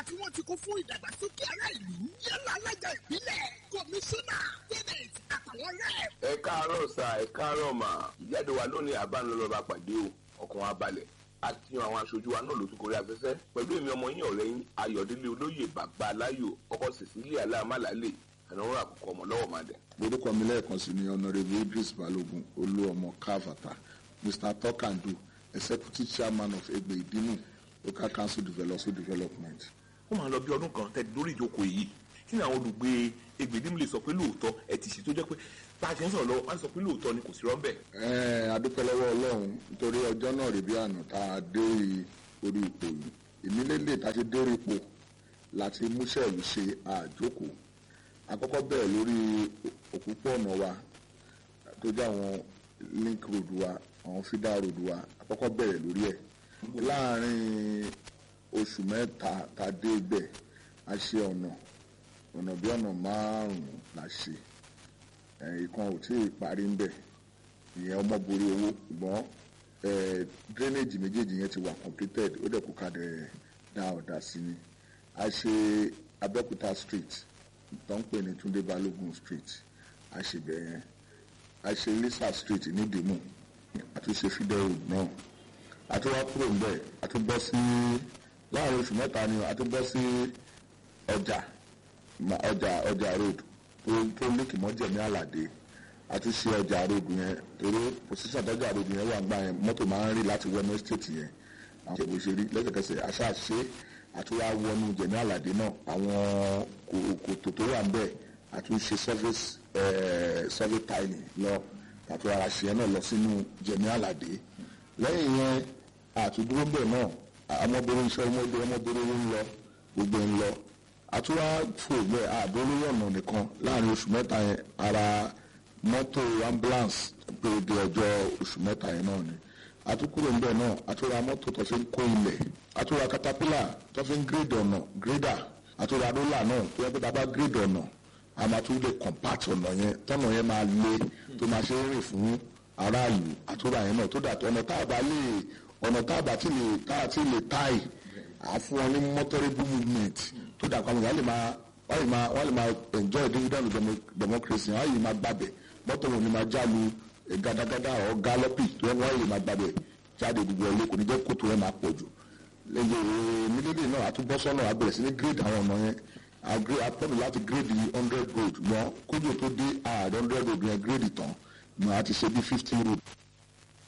tí wọ́n ti kó fún ìdàgbàsókè ará ìlú yálà alága ìbílẹ̀ kọmíṣánná tẹ́nẹ̀t àtàwọn rẹ̀. ẹ káàárọ̀ sà ẹ káàárọ̀ mà ìjáde wa lónìí àbánilọ́ba pàdé o ọkàn wa balẹ̀ àti àwọn aṣojú wa náà ló tún kórè afẹ́fẹ́ pẹ̀lú èmi ọmọ yín ọ̀rẹ́ yín ayọ̀délé olóyè bàbá aláyò ọkọ cecilia aláàmàlálè ànáwó àkókò ọmọ lọ́wọ́ máa dẹ̀. orúkọ mi lẹ́ẹ̀kan sí ni honourable idris balogun olú ọmọ káfàtà mr tọkàndù executive chairman of egbe ìdínú local council development development. ó máa lọ bí ọdún kan tẹ̀lé lórí ìjókòó yìí kí ni àwọn olùgbé egbèdémù lè sọ pé lóòótọ́ ẹ ti ṣe tó jẹ́ pé bá a ṣe ń sọ̀rọ̀ lọ́wọ́ wọ́n á sọ pé lóòótọ́ ni kò sí rọ́ńbẹ́. ẹ̀ẹ́n adúpẹ́ lọ́wọ́ ọlọ́run nítorí ọjọ́ náà rèé bí àná tá a dé orí ipò yìí èmi lélẹ̀ tá a ti dé orí ipò láti múṣẹ́ ìlú ṣe àjókòó àkọ́kọ́ bẹ̀rẹ̀ lórí òpópó-ọ̀nà wa tó jẹ́ àwọn link road wa àwọn feeder road wa àkọ́kọ́ bẹ̀rẹ̀ lórí ẹ̀ láàárín oṣù mẹ́ta tá a dé ibẹ̀ a ṣe ọ̀nà ọ̀nà bí ọ̀nà márùn-ún la ṣe ìkan ò tí ì parí ń bẹ̀ ìyẹn ọmọ borí owó ṣùgbọ́n drainage méjèèjì yẹn ti wà completed ó dẹ̀ kó ká dẹ̀ dá ọ̀dà sí ni a ṣe Abẹ́òkúta street tó ń pè ní Túndé Balógun street a ṣe bẹ̀ yẹn a ṣe Lisa street ní Dìmú àtúnṣe fidel road náà àtúwá kúrò ń bẹ̀ àtúbọ̀ sí láàrin oṣù mẹ́ta ni àtúbọ̀ sí ọjà ọjà ọjà road tó tó lékì mọ́jẹ̀mí àlàdé àtúnṣe ọjà road yẹn torí position tọ́jà road yẹn wà ń gbà yẹn mọ́tò máa ń rí láti wọnú estate yẹn àwọn ìṣègùn ìṣèrí lẹ́sẹ̀kẹsẹ̀ aṣáṣe àtúwá wọnú jẹ̀mí àlàdé náà àwọn kòtò tó wà ń bẹ̀ àtúnṣe service survey tiling lọ àtúwá ara ṣe yẹn náà lọ sínú jẹ̀mí àlàdé lẹ́yìn yẹn àtúndúró bẹ̀ náà ọmọbìnrin iṣẹ́ ọmọbìnrin ọmọbìnrin ń lọ gbogbo ń lọ àtúwá fògbẹ́ àdólórí ọ̀nà nìkan láàrin oṣù mẹ́ta yẹn ara mọ́tò ambulance pé di ọjọ́ oṣù mẹ́ta yẹn náà ni àtúkúrò ńbẹ náà àtúwá mọ́tò tó fi ń kó ilẹ̀ àtúwá caterpillar tó fi ń gírèdì ọ̀nà gírèdà àtúwá rólà náà tó yẹ pé tá a bá gírèdì ọ̀nà a máa tún lè compact ọ̀nà yẹn tọ́nà yẹn máa le tó máa ṣe é rìn fún aráàlú àtúwá yẹn náà tó dà tó ọ̀nà tá a bá lè ọ̀nà tá a bá ti lè tá a ti lè táì àfún wọn ní motorable movement tó dà pa àwọn èèyàn lè máa wọ́n lè máa wọ́n lè máa enjoy dividend democracy wọ́n lè máa gbàbẹ̀ mọ́tò wọn ni máa jálu gàdàgàdà ọ̀ gálọ́pì tó wọ́n lè máa gbàbẹ̀ jáde gbogbo ẹ̀ lẹ́kọ̀ọ́ níjẹ́ kótó ẹ̀ máa pọ̀ jù lẹ́yìn mílíọ̀nù náà àtúbọ̀sọ́nà àbẹ̀rẹ̀ sí ní grade àwọn ọ̀nà yẹn àpọ̀nù láti grade hundred road mọ́ kójú tó dé ààrẹ hundred road yẹn grade tán mọ́ àti ṣe bí fifteen road